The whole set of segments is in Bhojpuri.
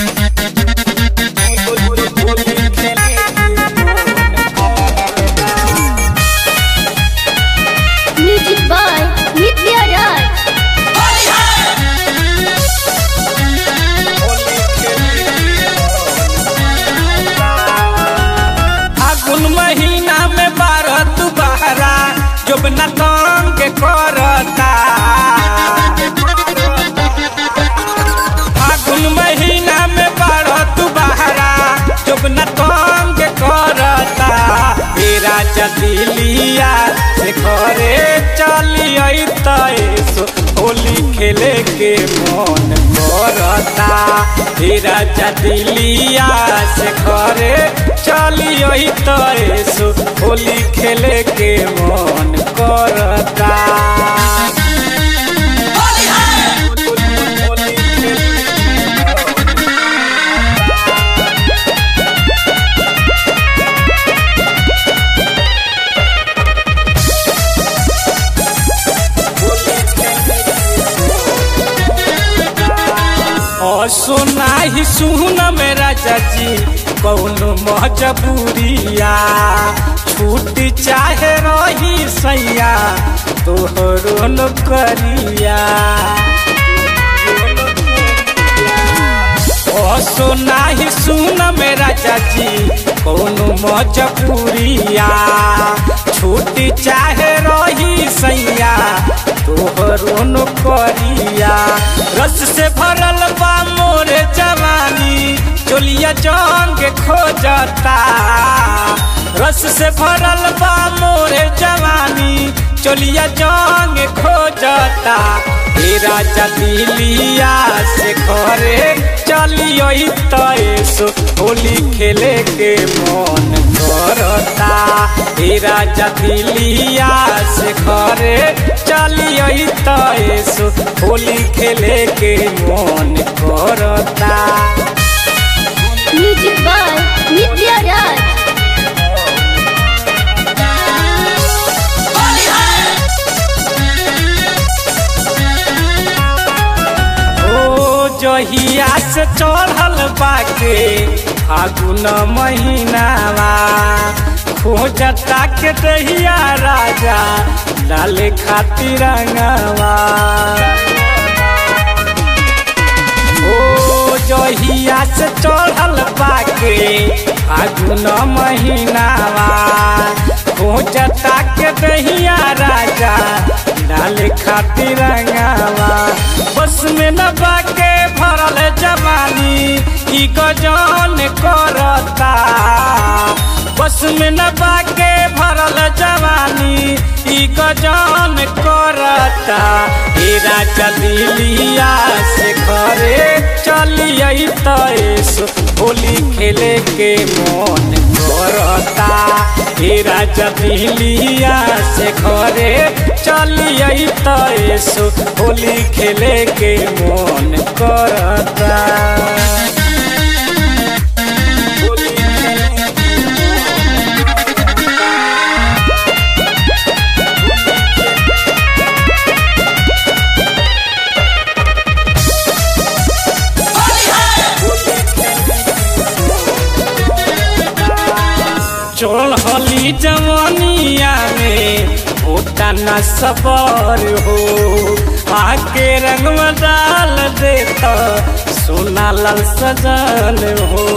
Music by Nitya Raj. फागुन महीना में बारह तू बहरा जब न तंग करता फागुन महीना में बारह तू बहरा जब न तंग करता तेरा जदिलिया से घरे चली तैसो होली खेले के मन करता तेरा जदिलिया से घरे चली तैसो होली खेले के मन करता और सुना ही सुन मेरा चाची कौनो मजबूरिया छूट चाहे रही सैया तोहरो नौकरिया ओ सुना ही सुन मेरा चाची कौनो मजबूरिया छूट चाहे रही सैया तोहरो नौकरिया रस से भरल बा मोर जवानी चोलिया जंग खोजता रस से भरल बा मोर जवानी चोलिया जंग खोजता तेरा जदिलिया से घरे चलियो तैसो होली खेले के मन करता तेरा जदिलिया से घरे चलियो तैसो होली खेले के मन करता Music by Nitya Raj. ओ जहिया से चढ़ल बाके फागुन महीनावा खोजता के दहिया राजा डाले खातिर रंगवा ओ जहिया से चढ़ल बाके फागुन महीनावा खोजता के दहिया राजा डाले खातिर रंगवा बस में न बाके भरल जवानी ई गजन करता बस में न बाके भरल जवानी ई गजन करता ए राजा दिलिया से घरे चलिए तैसो होली खेले के मन करता ए राजा दिलिया से घरे चलिए तैसो होली खेले के मन करता चढ़ली जवानिया में होता न सबर हो आके रंग डाल देता सोना लाल सजल हो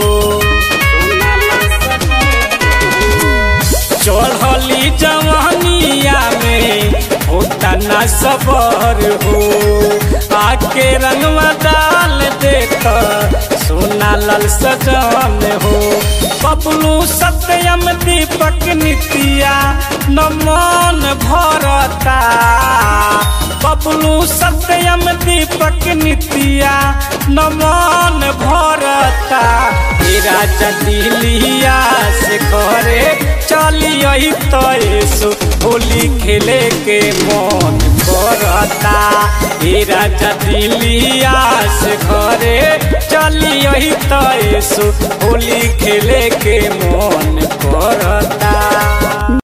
चढ़ली जवानिया में होता न सबर हो आके रंग डाल देता सोना लाल सजल हो बबलू सत्यम दीपक नितिया नमन भरता बबलू सत्यम दीपक नितिया नमन भरता तेरा जदिलिया से घरे चलिए तैसो होली खेले के मन करता तेरा जदिलिया से घरे चलिए तैसो होली खेले के मन करता